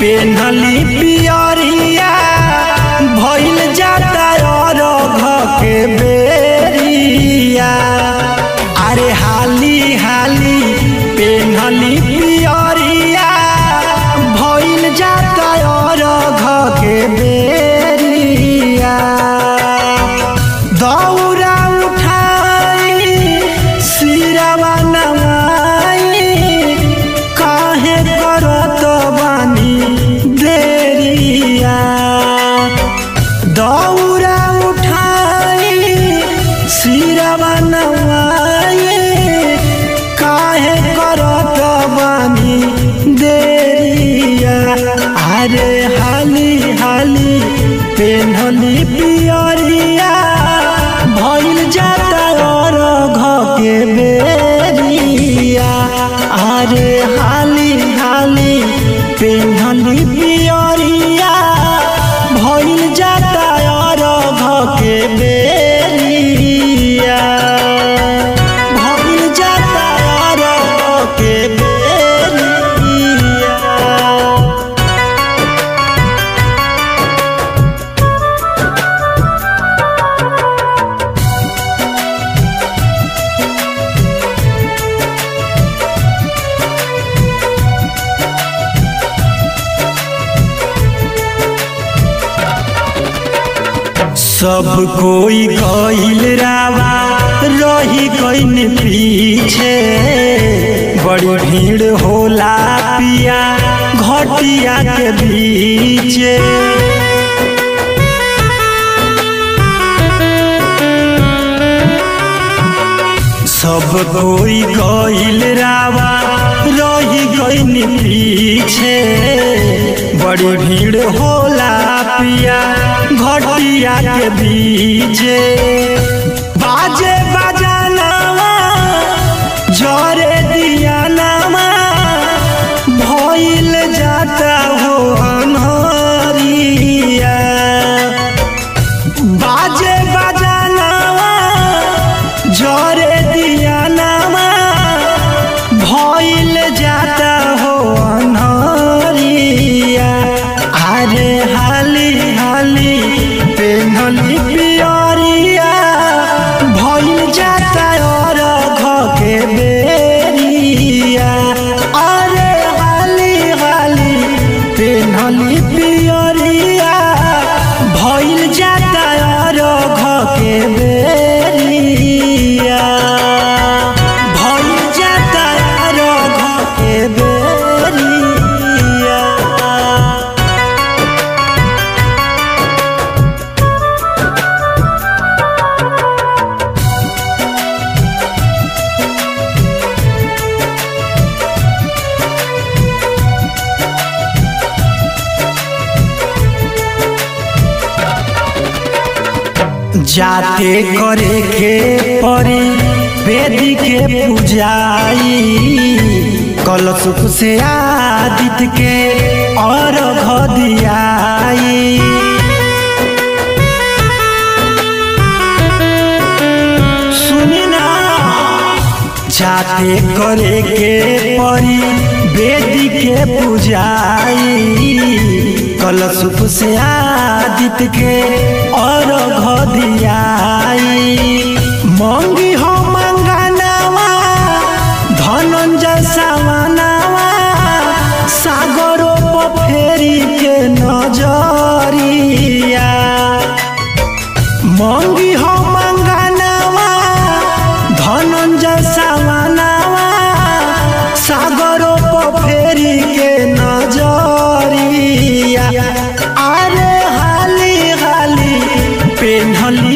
पेन्हली पियरिया भइल जाता अरघ के बेरिया अरे हाली हाली पेन्हली पियरिया भइल जाता अरघ के बेरिया दौरा उठाई सिरवा नवाई काहे करत बानी देरिया दौरा उठाई सिरवा नवाई काहे करत बानी देरिया अरे हाली हाली पेन्हली पियरिया भइल जाता अरघ के बेरिया अरे हाली हाली पेन्हली पियरिया भइल जाता अरघ के बेरिया भइल जाता अरघ के बेरिया सब कोई गईल रावा रही गईन पीछे बड़ी भीड़ होला पिया घटिया के बीचे सब कोई गईल रावा रही गईन पीछे बड़ी भीड़ होला पिया घटिया के बीचे बाजे बजानावा जरे दिया नामा भइल जाता हो अनहरिया बाजे बजानावा जरे दिया नामा भइल जाता हो अनहरिया अरे हाली हाली पेन्हली पियरिया भइल जाता अरघ के बेरिया अरे हाली हाली पेन्हली पियरिया भइल जाता अरघ के बेरिया भइल जाता अरघ के बेरिया जाते करे के परी वेदी के पूजाई कलशुप से आदित्य के और दियाई सुनी ना जाते करे के परी वेदी के पूजाई कलशुप से आदित्य के और दियाई मंगी हो मंगनावा धनंजय सावनावा सागरो पर फेरी के नजरिया मंगी हो मंगनावा धनंजय सावनावा सागरो पर फेरी के नजरिया अरे हाली हाली पेन्हली